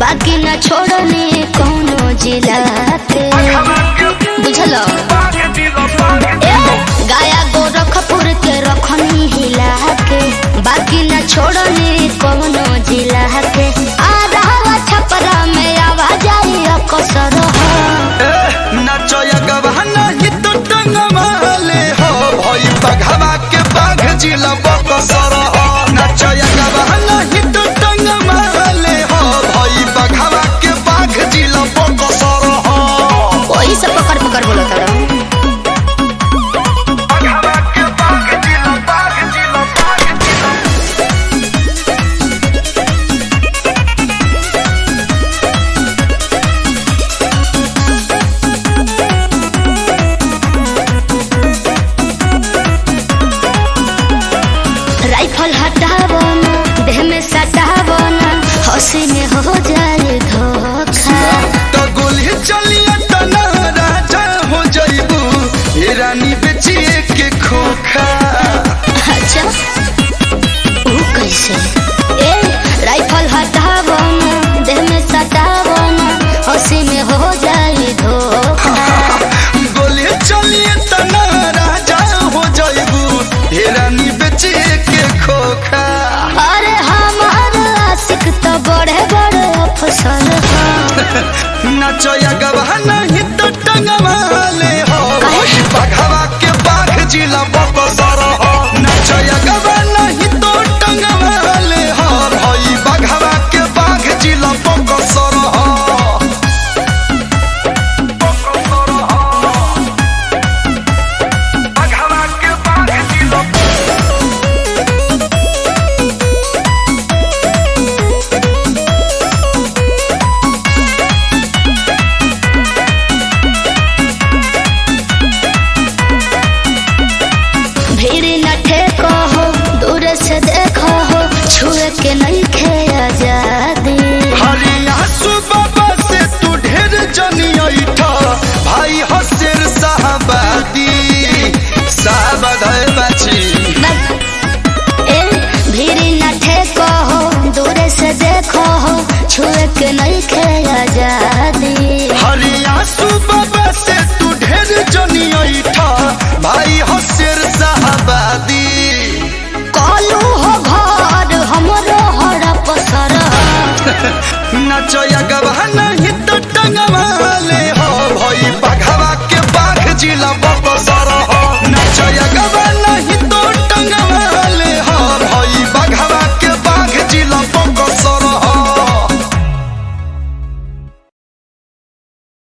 बाकी न छोड़ने कौनो जिला के बुझल ए, गाया गोरखपुर के रखनी हिला के बाकी न छोड़ने कौनो जिला के आ रहा छपरा में आवाज आई कसर नचया गवाना ही तो टंगमाले हो भई बघवा के बाघ जिला बकसर हो नचया गवाना ही तो टंगमाले हो भई बघवा के बाघ जिला बकसर हो वही सब पकड़ पकड़ बोलो तारा बघवा के बाघ जिला बाघ जिला बाघ जिला राइफल हटावो ना देह में सटावो ना हंसी में हो जाए धोखा तो गोली चलिए तना राजा हो जइबू हे रानी बेचिए के खोखा अच्छा वो कैसे ए राइफल हटावो ना देह में सटावो ना हंसी में हो जाए धोखा गोली चलिए तना राजा हो जइबू हे रानी बेचिए के खोखा अरे हमार आशिक तो बड़े बड़े अफसर हैं। नचया गवाना ही तो टंगवाले हो काहे? बघवा के बाघ जिला बकसर हो नचया गवाना ही तो टंगवाले हो भई बघवा के बाघ जिला बकसर हो बकसर हो बघवा के बाघ जिला भीड़ न ठेको हो दूर से देखो हो छुए के नहीं खे आजादी हरिया सुबह से तू ढेर जनी ऐठा भाई हसेर साहबादी साहबाद है बाची ए भीड़ न ठेको हो दूर से देखो हो छुए के नहीं खे आजादी हरिया सुबह से तू ढेर जनी ऐठा भाई हसेर साहबादी कालू हो घर हमरो हर पसर नचया गवाना ही तो टंगवाले हो भई बघवा के बाघ जिला